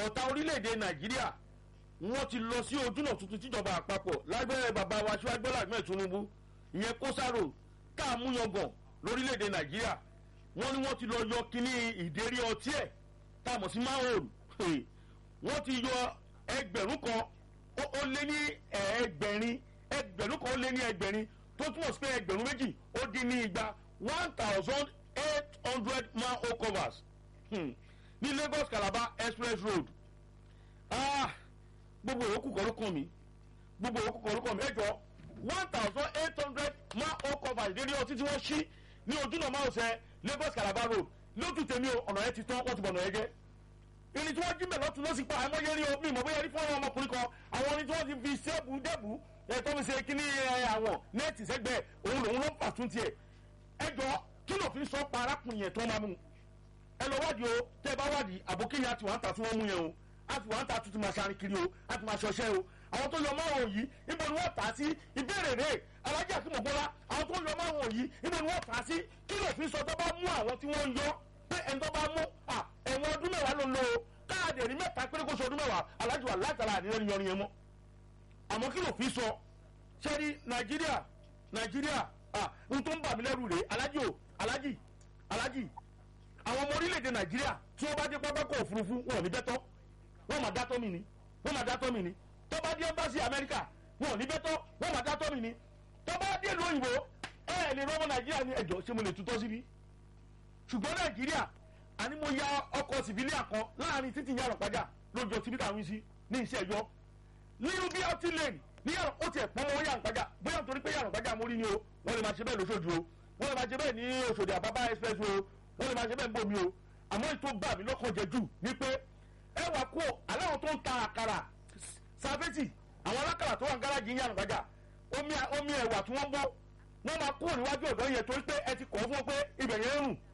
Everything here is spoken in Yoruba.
ọ̀tá orílẹ̀-èdè nàìjíríà wọ́n ti lọ sí ojúnà tuntun tíjọba àpapọ̀ lágbẹ́rẹ́ bàbá wa ṣíwájú bọ́lá ahmed tinubu ìyẹn kósàrò tá a mú yangàn lórílẹ̀-èdè nàìjíríà wọ́n ní wọ́n ti lọ yọ kínní ìdérí ọtí ẹ̀ tá a mọ̀ sí máhòrù wọ́n ti yọ ẹgbẹ̀rún kan ó lé ní ẹgbẹ̀rin ẹgbẹ̀rún kan ó lé ní ẹgbẹ̀rin tó túmọ̀ sí pé ẹgbẹ̀rún méjì ó dín ní igba one thousand eight hundred manhole covers hmm. ní lagos calabar express road ah gbogbo òkú kọ́ ló kàn mí gbogbo òkú kọ́ ló kàn mí ẹ jọ one thousand eight hundred manhole covers dédé ọtí tí wọ́n ṣí ní ojúnà márosẹ̀ lagos calabar road lójú tèmi o ọ̀nà yẹn ti tán wọ́n ti bọ̀nà yẹn jẹ́ irin tí wọ́n jí mẹ́ lọ́tún ló sì pa àmọ́ yẹn rí o mi ìmọ̀ bóyá rí fún ọmọkùnrin kan àwọn irin tí wọ́n ti fi sẹ́ẹ̀bù dẹ́bù ẹ̀ tó fi ṣe kíní àwọn nẹ́ẹ̀tì sẹ́gbẹ̀ẹ́ òun lòun ló ń fà tún tiẹ̀ ẹ jọ kí ló fi sọ pa arákùnrin yẹn tó máa mú ẹ lọ wádìí o tẹ́ ẹ bá wádìí àbókí yẹn àti wàá ta tí wọ́n mú yẹn o àti wàá ta tuntun máa ṣarin kiri o àti máa ṣọṣẹ́ o àwọn tó yọ márùn yìí ibo ni wọ́n tà á sí ìbéèrè rẹ̀ alájà àkímọ̀ bọ́lá àwọn tó yọ márùn yìí ibo ni wọ́n tà á sí kí ló fi sọ tó bá mú àwọn tí wọ́n yọ pé ẹni tó bá mú ẹ̀wọ̀n ọdún mẹ́wàá ló ń lò ó káàdì ẹ̀rí mẹ́ta péré kó sọ ọdún mẹ́wàá alájù wà látara àdéhùn yọrin yẹn mọ́ àmọ́ kí ló fi sọ sẹ́ni nàìjíríà nàìjíríà n tó ń bà mí lẹ́rù rèé alájì o alájì alájì àwọn ọmọ orílẹ̀-èdè nàìjíríà tí wọ́n bá dé pápákọ̀ òfurufú wọn ò ní bẹ́tọ́ wọ́n máa dátọ́ mi ni wọ́n máa dátọ́ mi ni tó bá dé ẹ́mbásì amẹ́ríkà wọn ò ní bẹ́tọ́ wọ́n máa dátọ́ mi ni tó bá dé ìlú òyìnbó ẹ ẹ̀ lè rọ́mọ nàìjíríà ní ẹ̀jọ̀ ṣé mo lè tutọ́ síbí ṣùgbọ́n nàìjíríà àní mo ya ọkọ̀ sìbílíà kan láàrin títí yàrá pàjá lójó síbí táwọn sí ní iṣẹ́ ẹ̀yọ́ nínú bí ọtí lane ní yàrá ó tiẹ̀ pọ́n mọ́ yàrá pàjá bóyá nítorí pé yàrá pàjá mo rí ni o wọ́n lè máa ṣe bẹ́ẹ̀ lóṣooṣù o wọ́n lè máa ṣe bẹ́ẹ̀ ní oṣòdì àbábá express o wọ́n lè máa ṣe bẹ́ẹ̀ ń bomi o àmọ́ ètò gbà mí lọ́kàn jẹ jù ni pé ẹ wà kó aláwọ̀ tó ń ta àkàrà sàfẹ́tì àwọn alákàrà tó wà ń gáràjì yàrá pàjá omi ẹ̀wà tí wọ́n bọ́ wọ́n máa kúrò níwájú ọ̀dọ́ yẹn torí pé ẹ ti kọ́ fún pé ibẹ̀ yẹn ń rùn